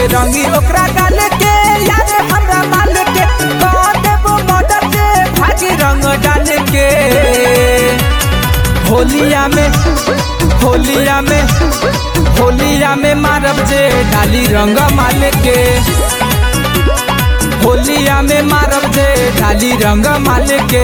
रंगी ओकरा गाल के यार हमरा माल के कह देबो मर्डर के भागी रंग डाल के होलिया में होलिया में होलिया में मारब जे डाली रंग माल के होलिया में मारब जे डाली रंग माल के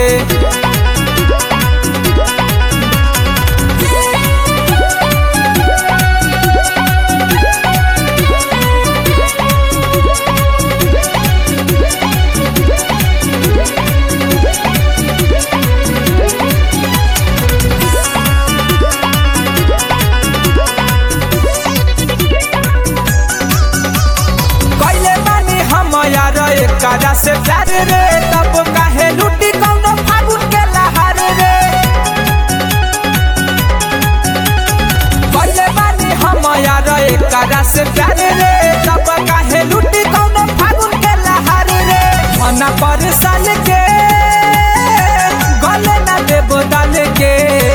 कैले बानी हम यार एकरा से प्यार रे तब काहे लूटी कौनो फागुन के लहार रे कैले बानी हम यार एकरा से प्यार रे तब काहे लूटी कौनो फागुन के लहार रे मना पर साल के गले ना देबो डाल के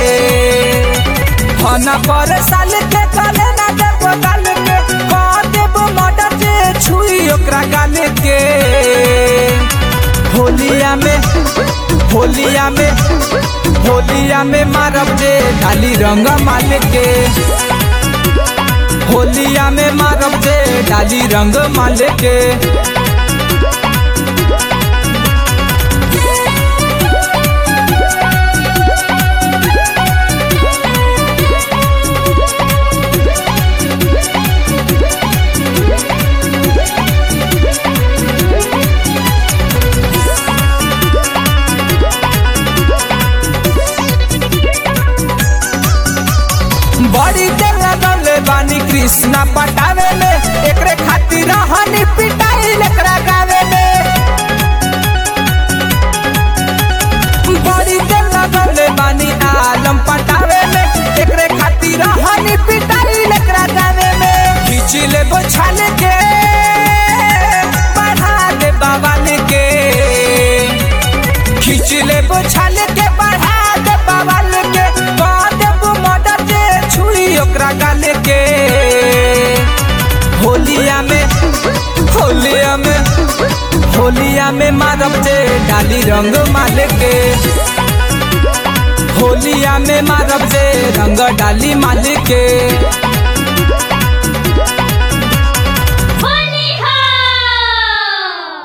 मना पर साल के गले ना देबो डाल के कह देबो मर्डर जे छुई ओकरा गाले के होलिया में होलिया में होलिया में मारब जे डाली रंग माल के होलिया में मारब जे डाली रंग माल के बड़ी देर लगले बानी कृष्णा पटावे में एकरे खातिर हनी पिटाई एकरा गावे में बड़ी देर लगले बानी आलम पटावे में एकरे खातिर हनी पिटाई एकरा गावे में खींच ले बोछाल के बढ़ा दे बाबाल के खींच ले बोछाल के बढ़ा दे बाबाल के कह देबो मर्डर जे छुई ओकरा गाल के होलिया में होलिया में होलिया में मारब जे डाली रंग माल के होलिया में मारब जे रंग डाली माल के